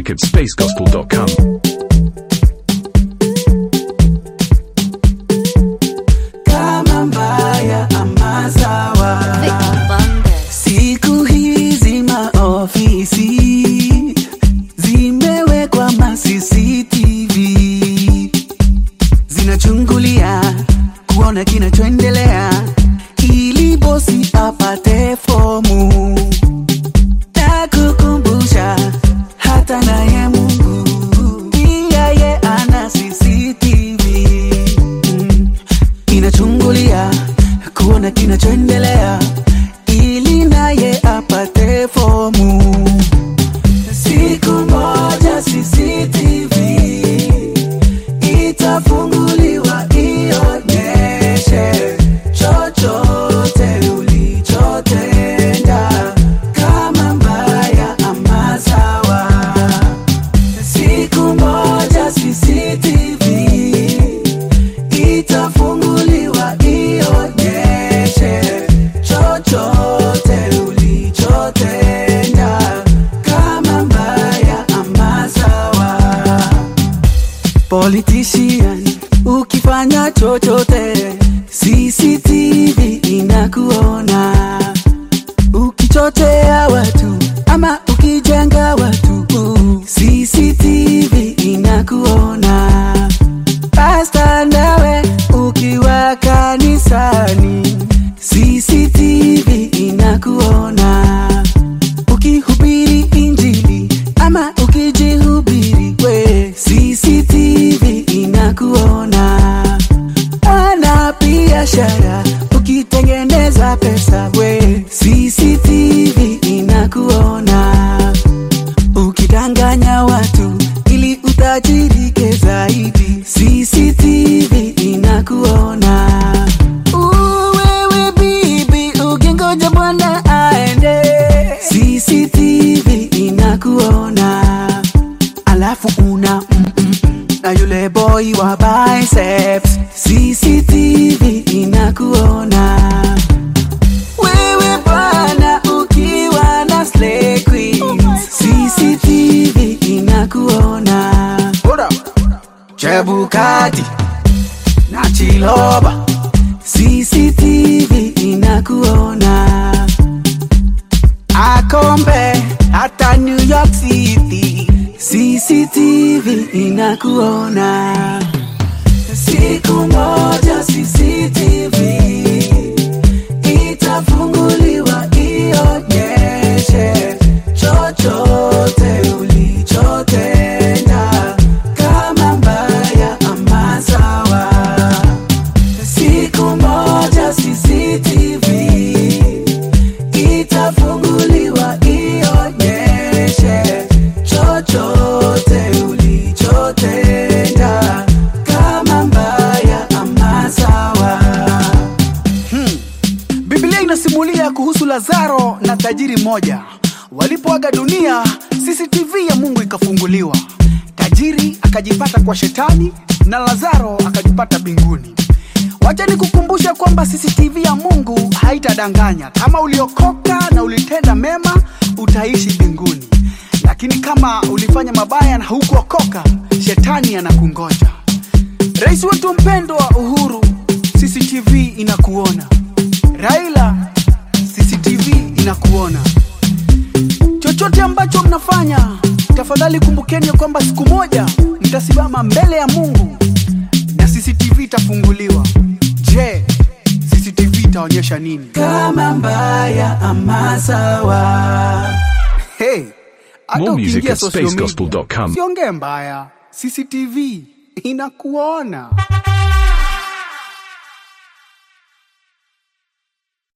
music at spacegospel.com. kama mbaya ama sawa. Siku hizi maofisi zimewekwa ma CCTV zinachungulia kuona kinachoendelea ili bosi apate fomu na kukumbusha hata naye Mungu pia ye ana CCTV mm inachungulia kuona kinachoendelea ili naye apate fomu. Siku moja CCTV itafunguliwa ionyeshe chochote ulichotenda, kama mbaya ama sawa. Siku moja CCTV itafunguliwa ionyeshe chochote ulichotenda, kama mbaya ama sawa. Politician, ukifanya chochote, CCTV inakuona. Ukichochea watu ama ukijenga watu, CCTV inakuona. Pasta nawe ukiwa kanisani, CCTV inakuona. Ukihubiri injili ama ukijihubiri we, CCTV inakuona. Ana biashara ukitengeneza pesa we, CCTV inakuona. Ukidanganya watu ili utajirike zaidi, CCTV inakuona. Uwewe bibi ukingoja bwana aende, CCTV inakuona. Alafu una mm, mm, mm, na yule boy wa biceps, CCTV inakuona. Wewe bwana ukiwa na slay queens, CCTV inakuona. Chebukati na Chiloba, CCTV inakuona. Akombe hata New York City, CCTV inakuona. Siku moja CCTV itafunguliwa ionyeshe chochote ulichotenda, kama mbaya ama sawa. Siku moja CCTV itafunguliwa ionyeshe chochote ulichotenda, kama mbaya ama sawa. Biblia inasimulia kuhusu Lazaro na tajiri mmoja. Walipoaga dunia, CCTV ya Mungu ikafunguliwa. Tajiri akajipata kwa shetani na Lazaro akajipata mbinguni. Wacha nikukumbusha kwamba CCTV ya Mungu haitadanganya. Kama uliokoka na ulitenda mema, utaishi mbinguni, lakini kama ulifanya mabaya na hukuokoka, shetani anakungoja. Rais wetu mpendwa Uhuru, CCTV inakuona. Raila, CCTV inakuona. Chochote ambacho mnafanya, tafadhali kumbukeni ya kwamba siku moja mtasimama mbele ya Mungu na CCTV itafunguliwa. Je, CCTV itaonyesha nini? kama mbaya ama sawa. Hey, hata More music ukiingia at social media, spacegospel.com. Siongee mbaya, CCTV inakuona.